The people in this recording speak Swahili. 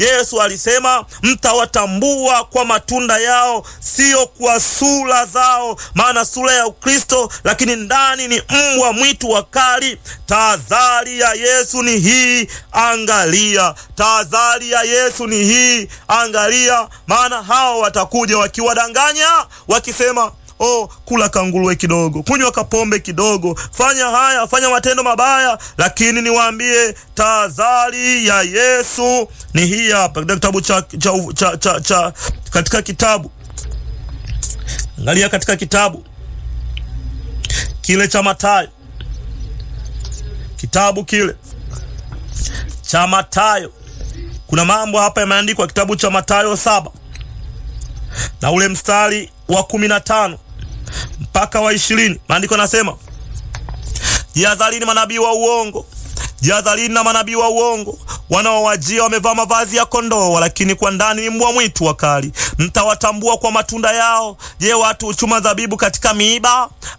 Yesu alisema mtawatambua kwa matunda yao, sio kwa sura zao, maana sura ya Ukristo lakini ndani ni mbwa mwitu wakali. Tahadhari ya Yesu ni hii, angalia. Tahadhari ya Yesu ni hii, angalia, maana hao watakuja wakiwadanganya, wakisema Oh, kula kanguruwe kidogo, kunywa kapombe kidogo, fanya haya, fanya matendo mabaya. Lakini niwaambie tahadhari ya Yesu ni hii hapa, katika kitabu cha, cha, cha, cha, cha katika kitabu angalia, katika kitabu kile cha Mathayo, kitabu kile cha Mathayo, kuna mambo hapa yameandikwa, kitabu cha Mathayo saba na ule mstari wa kumi na tano mpaka wa ishirini maandiko yanasema, jihadharini manabii wa uongo, jihadharini na manabii wa uongo wanaowajia wamevaa mavazi ya kondoo, lakini kwa ndani ni mbwa mwitu wakali. Mtawatambua kwa matunda yao. Je, watu huchuma zabibu katika miiba